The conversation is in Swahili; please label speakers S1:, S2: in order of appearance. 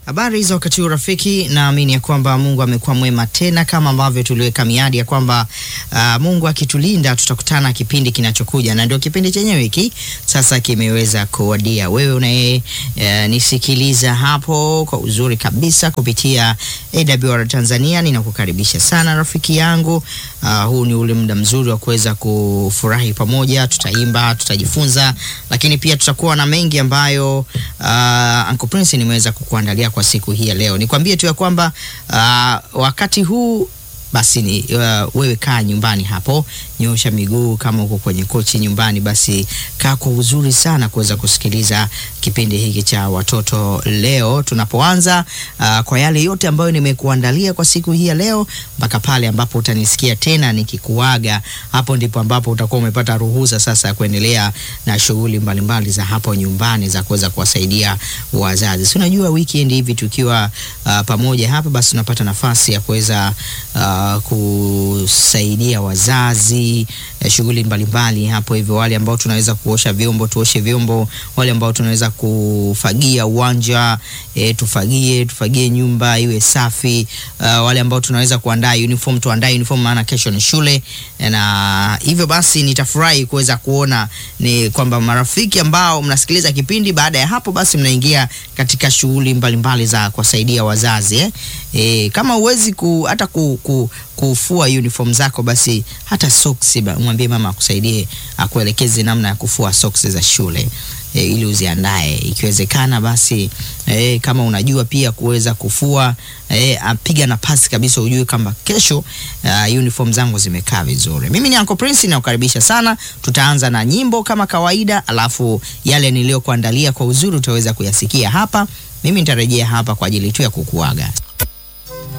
S1: Habari za wakati huu rafiki, naamini ya kwamba Mungu amekuwa mwema tena, kama ambavyo tuliweka miadi ya kwamba uh, Mungu akitulinda tutakutana kipindi kinachokuja, na ndio kipindi chenyewe hiki sasa kimeweza kuwadia. Wewe unaye uh, nisikiliza hapo kwa uzuri kabisa kupitia AWR Tanzania, ninakukaribisha sana rafiki yangu. Uh, huu ni ule muda mzuri wa kuweza kufurahi pamoja, tutaimba, tutajifunza, lakini pia tutakuwa na mengi ambayo uh, Uncle Prince nimeweza kukuandalia kwa siku hii ya leo. Nikwambie tu ya kwamba uh, wakati huu basi ni uh, wewe kaa nyumbani hapo, nyosha miguu. Kama uko kwenye kochi nyumbani, basi kaa kwa uzuri sana kuweza kusikiliza kipindi hiki cha watoto leo tunapoanza, uh, kwa yale yote ambayo nimekuandalia kwa siku hii ya leo, mpaka pale ambapo utanisikia tena nikikuaga. Hapo ndipo ambapo utakuwa umepata ruhusa sasa ya kuendelea na shughuli mbalimbali za hapo nyumbani za kuweza kuwasaidia wazazi. Si unajua weekend hivi tukiwa uh, pamoja hapa, basi unapata nafasi ya kuweza uh, kusaidia wazazi eh, shughuli mbalimbali hapo hivyo. Wale ambao tunaweza kuosha vyombo tuoshe vyombo, wale ambao tunaweza kufagia uwanja eh, tufagie tufagie nyumba iwe safi. Uh, wale ambao tunaweza kuandaa uniform tuandae uniform, maana kesho ni shule, na hivyo basi nitafurahi kuweza kuona ni kwamba marafiki ambao mnasikiliza kipindi, baada ya hapo basi mnaingia katika shughuli mbalimbali za kuwasaidia wazazi eh. Eh, kama uwezi ku, hata ku, ku, kufua uniform zako basi hata socks mwambie mama akusaidie akuelekeze namna ya kufua socks za shule e, ili uziandae ikiwezekana. Basi e, kama unajua pia kuweza kufua e, apiga na pasi kabisa, ujue kwamba kesho uh, uniform zangu zimekaa vizuri. Mimi ni Uncle Prince, nakukaribisha sana. Tutaanza na nyimbo kama kawaida, alafu yale niliyokuandalia kwa uzuri utaweza kuyasikia hapa. Mimi nitarejea hapa kwa ajili tu ya kukuaga.